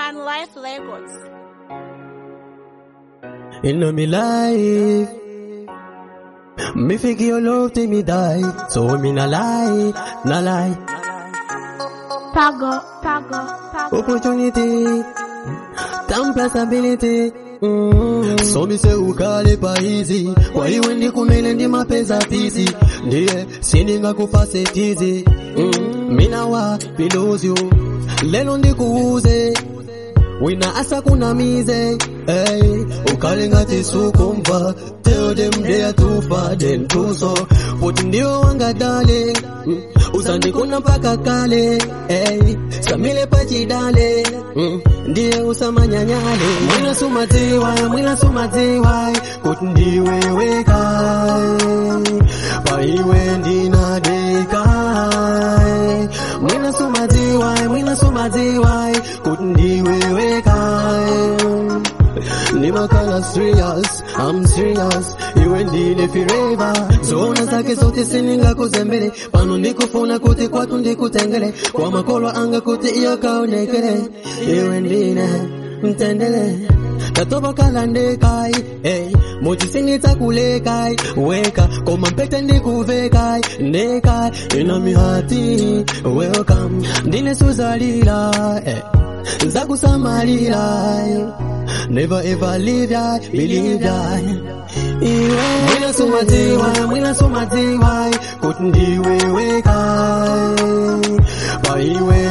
One Life Records. In my life, me think your love till me die. So me na lie, na lie. Pago, Pago, Pago. Opportunity, time plus ability. Mm. So me say ukale pa easy kwa hiyo ndi kumele ndi mapeza pisi ndiye sininga kufase tizi mm. mina wa pilozyo lelo ndikuuze wina asa kunamize hey, ukale ngati sukumva tell them they are too far then too so poti ndio wanga dale mm. usandikuna mpaka kale hey, samile pachidale mm. ndiye usamanyanyale mwina sumadziwa mwina sumadziwa kuti ndiwe wekai paiwe ndinadekai mwina sumadziwa mwina sumadziwa kuti ndiwe wekai nimakala serious I'm serious iwe ndine forever zona zake zote sininga kuzembele pano ndikufuna kuti kwatu ndikutengele kwa makolo anga kuti iyo kaonekele iwe ndine mtendele tatoba kala ndekai hey, mochisinitsa kulekai weka koma mpete ndikuvekai ndekai ina mihati welcome ndine suzalila hey. nzakusamalira never ever leave ya believe ya iwe mwina sumadziwa mwina sumadziwa kuti ndiwe wekai paiwe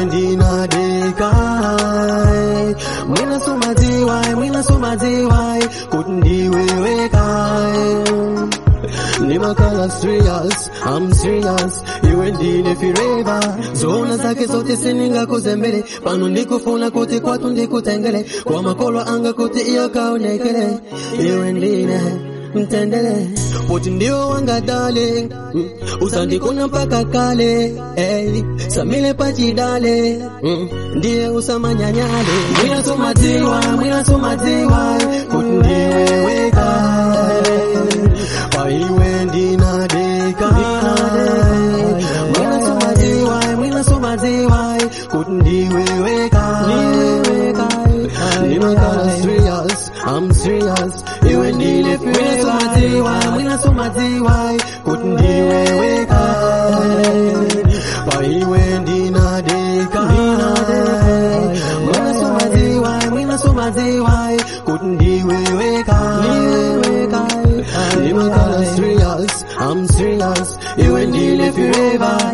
ndinadekai mwina sumadziwa mwina sumadziwa kuti ndiwe wekai nimakala serious I'm serious iwe ndine forever zona zake zote sininga kuzembele pano ndikufuna kuti kwatu ndikutengele kwa makolo anga kuti iyo kaonekele iwe ndine mtendele poti ndio wanga darling mm. usandikuna mpaka kale hey. samile pachidale mm. ndiye usamanyanyale mwina sumadziwa mwina sumadziwa kuti ndiwe wekai paiwe ndinadeka mwina sumadziwa mwina sumadziwa kuti ndiwe wekai nimakala serious I'm serious iwe ndine mwina sumadziwa mwina sumadziwa kuti ndiwe wekai paiwe ndinadeka mwina sumadziwa mwina sumadziwa kuti ndiwe wekai nimakala serious I'm serious iwe ndine forever